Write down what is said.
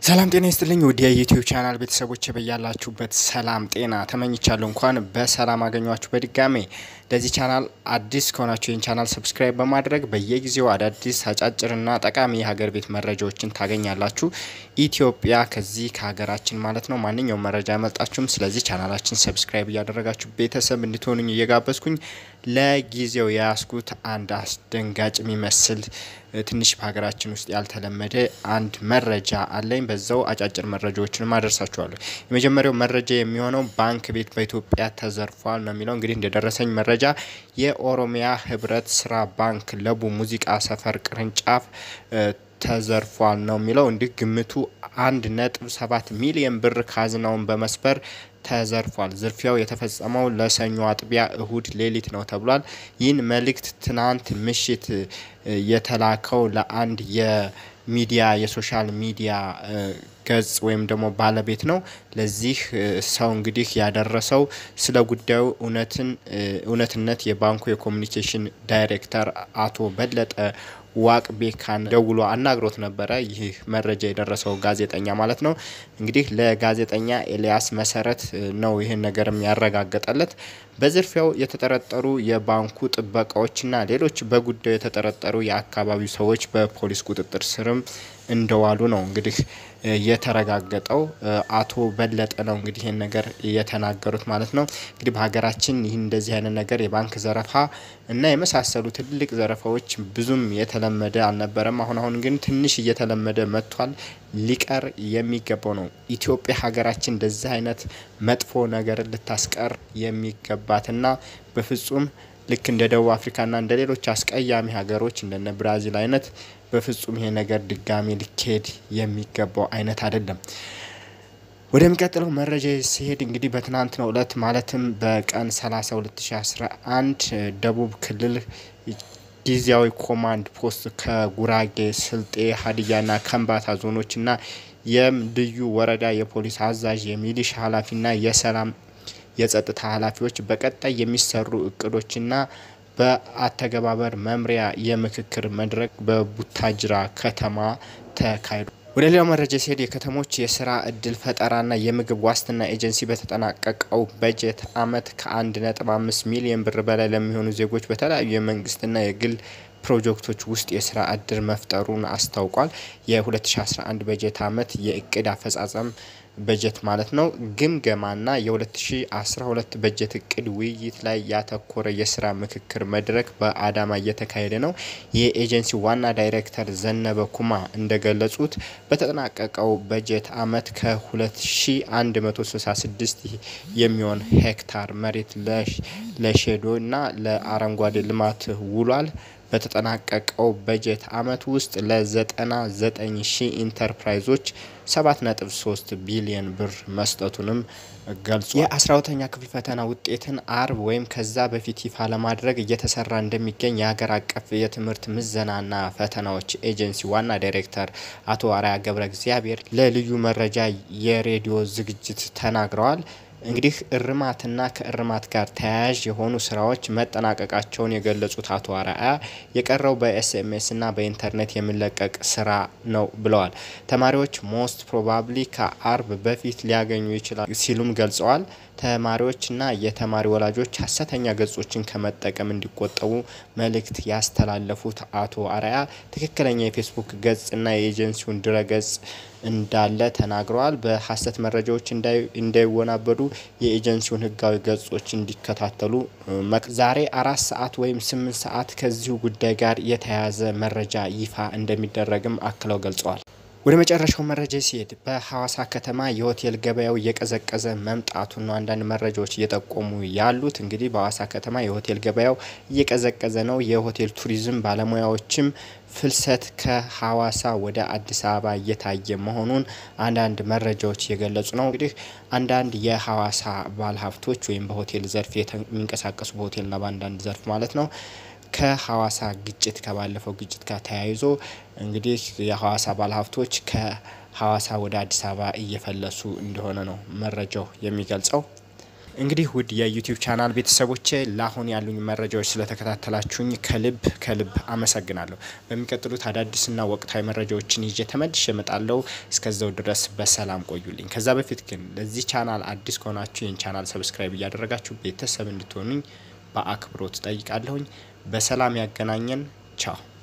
ሰላም ጤና ይስጥልኝ ውድ የዩቲዩብ ቻናል ቤተሰቦች በያላችሁበት ሰላም ጤና ተመኝቻለሁ። እንኳን በሰላም አገኟችሁ በድጋሜ። ለዚህ ቻናል አዲስ ከሆናችሁ ይህን ቻናል ሰብስክራይብ በማድረግ በየጊዜው አዳዲስ አጫጭርና ጠቃሚ የሀገር ቤት መረጃዎችን ታገኛላችሁ። ኢትዮጵያ ከዚህ ከሀገራችን ማለት ነው ማንኛውም መረጃ ያመልጣችሁም። ስለዚህ ቻናላችን ሰብስክራይብ እያደረጋችሁ ቤተሰብ እንድትሆኑኝ እየጋበዝኩኝ ለጊዜው የያዝኩት አንድ አስደንጋጭ የሚመስል ትንሽ በሀገራችን ውስጥ ያልተለመደ አንድ መረጃ አለኝ። በዛው አጫጭር መረጃዎችን አደርሳችኋለሁ። የመጀመሪያው መረጃ የሚሆነው ባንክ ቤት በኢትዮጵያ ተዘርፏል ነው የሚለው። እንግዲህ እንደደረሰኝ መረጃ የኦሮሚያ ህብረት ስራ ባንክ ለቡ ሙዚቃ ሰፈር ቅርንጫፍ ተዘርፏል ነው የሚለው። እንዲህ ግምቱ አንድ ነጥብ ሰባት ሚሊዮን ብር ካዝናውን በመስበር ተዘርፏል። ዝርፊያው የተፈጸመው ለሰኞ አጥቢያ እሁድ ሌሊት ነው ተብሏል። ይህን መልእክት ትናንት ምሽት የተላከው ለአንድ የሚዲያ የሶሻል ሚዲያ ገጽ ወይም ደግሞ ባለቤት ነው። ለዚህ ሰው እንግዲህ ያደረሰው ስለ ጉዳዩ እውነትን እውነትነት የባንኩ የኮሚኒኬሽን ዳይሬክተር አቶ በለጠ ዋቅ ቤካን ደውሎ አናግሮት ነበረ። ይህ መረጃ የደረሰው ጋዜጠኛ ማለት ነው። እንግዲህ ለጋዜጠኛ ኤልያስ መሰረት ነው ይህን ነገርም ያረጋገጠለት። በዝርፊያው የተጠረጠሩ የባንኩ ጥበቃዎችና ሌሎች በጉዳዩ የተጠረጠሩ የአካባቢው ሰዎች በፖሊስ ቁጥጥር ስርም እንደዋሉ ነው እንግዲህ የተረጋገጠው። አቶ በለጠ ነው እንግዲህ ይህን ነገር የተናገሩት ማለት ነው። እንግዲህ በሀገራችን ይህ እንደዚህ አይነት ነገር የባንክ ዘረፋ እና የመሳሰሉ ትልቅ ዘረፋዎች ብዙም የተለመደ አልነበረም። አሁን አሁን ግን ትንሽ እየተለመደ መጥቷል። ሊቀር የሚገባው ነው። ኢትዮጵያ ሀገራችን እንደዚህ አይነት መጥፎ ነገር ልታስቀር የሚገባትና በፍጹም ልክ እንደ ደቡብ አፍሪካና እንደ ሌሎች አስቀያሚ ሀገሮች እንደነ ብራዚል አይነት በፍጹም ይሄ ነገር ድጋሚ ሊካሄድ የሚገባው አይነት አይደለም። ወደሚቀጥለው መረጃ ሲሄድ እንግዲህ በትናንትናው ዕለት ማለትም በቀን 30 2011 ደቡብ ክልል ጊዜያዊ ኮማንድ ፖስት ከጉራጌ፣ ስልጤ፣ ሀዲያና ከምባታ ዞኖችና የልዩ ወረዳ የፖሊስ አዛዥ፣ የሚሊሻ ኃላፊና የሰላም የጸጥታ ኃላፊዎች በቀጣይ የሚሰሩ እቅዶችና በአተገባበር መምሪያ የምክክር መድረክ በቡታጅራ ከተማ ተካሂዷል። ወደ ሌላው መረጃ ሲሄድ የከተሞች የስራ እድል ፈጠራና የምግብ ዋስትና ኤጀንሲ በተጠናቀቀው በጀት ዓመት ከአንድ ነጥብ አምስት ሚሊዮን ብር በላይ ለሚሆኑ ዜጎች በተለያዩ የመንግስትና የግል ፕሮጀክቶች ውስጥ የስራ እድል መፍጠሩን አስታውቋል። የ2011 በጀት ዓመት የእቅድ አፈጻጸም በጀት ማለት ነው ግምገማና የ2012 በጀት እቅድ ውይይት ላይ ያተኮረ የስራ ምክክር መድረክ በአዳማ እየተካሄደ ነው። የኤጀንሲ ዋና ዳይሬክተር ዘነበ ኩማ እንደገለጹት በተጠናቀቀው በጀት ዓመት ከ2166 የሚሆን ሄክታር መሬት ለሼዶ እና ለአረንጓዴ ልማት ውሏል። በተጠናቀቀው በጀት ዓመት ውስጥ ለ99 ሺህ ኢንተርፕራይዞች 7.3 ቢሊዮን ብር መስጠቱንም ገልጿል። የ12ተኛ ክፍል ፈተና ውጤትን አርብ ወይም ከዛ በፊት ይፋ ለማድረግ እየተሰራ እንደሚገኝ የሀገር አቀፍ የትምህርት ምዘናና ፈተናዎች ኤጀንሲ ዋና ዳይሬክተር አቶ አርአያ ገብረ እግዚአብሔር ለልዩ መረጃ የሬዲዮ ዝግጅት ተናግረዋል። እንግዲህ እርማትና ከእርማት ጋር ተያያዥ የሆኑ ስራዎች መጠናቀቃቸውን የገለጹት አቶ አርአያ የቀረው በኤስኤምኤስና በኢንተርኔት የሚለቀቅ ስራ ነው ብለዋል። ተማሪዎች ሞስት ፕሮባብሊ ከአርብ በፊት ሊያገኙ ይችላል ሲሉም ገልጸዋል። ተማሪዎችና የተማሪ ወላጆች ሀሰተኛ ገጾችን ከመጠቀም እንዲቆጠቡ መልእክት ያስተላለፉት አቶ አርአያ ትክክለኛ የፌስቡክ ገጽና የኤጀንሲውን ድረገጽ እንዳለ ተናግረዋል። በሀሰት መረጃዎች እንዳይወናበዱ የኤጀንሲውን ሕጋዊ ገጾች እንዲከታተሉ ዛሬ አራት ሰዓት ወይም ስምንት ሰዓት ከዚሁ ጉዳይ ጋር የተያያዘ መረጃ ይፋ እንደሚደረግም አክለው ገልጸዋል። ወደ መጨረሻው መረጃ ሲሄድ በሐዋሳ ከተማ የሆቴል ገበያው እየቀዘቀዘ መምጣቱን ነው አንዳንድ መረጃዎች እየጠቆሙ ያሉት። እንግዲህ በሐዋሳ ከተማ የሆቴል ገበያው እየቀዘቀዘ ነው። የሆቴል ቱሪዝም ባለሙያዎችም ፍልሰት ከሐዋሳ ወደ አዲስ አበባ እየታየ መሆኑን አንዳንድ መረጃዎች እየገለጹ ነው። እንግዲህ አንዳንድ የሐዋሳ ባለሀብቶች ወይም በሆቴል ዘርፍ የሚንቀሳቀሱ በሆቴልና በአንዳንድ ዘርፍ ማለት ነው ከሐዋሳ ግጭት ከባለፈው ግጭት ጋር ተያይዞ እንግዲህ የሐዋሳ ባለሀብቶች ከሐዋሳ ወደ አዲስ አበባ እየፈለሱ እንደሆነ ነው መረጃው የሚገልጸው። እንግዲህ ውድ የዩቲዩብ ቻናል ቤተሰቦቼ ለአሁን ያሉኝ መረጃዎች ስለተከታተላችሁኝ ከልብ ከልብ አመሰግናለሁ። በሚቀጥሉት አዳዲስና ወቅታዊ መረጃዎችን ይዤ ተመልሼ እመጣለሁ። እስከዛው ድረስ በሰላም ቆዩልኝ። ከዛ በፊት ግን ለዚህ ቻናል አዲስ ከሆናችሁ ይህን ቻናል ሰብስክራይብ እያደረጋችሁ ቤተሰብ እንድትሆኑኝ በአክብሮት ጠይቃለሁኝ። በሰላም ያገናኘን። ቻው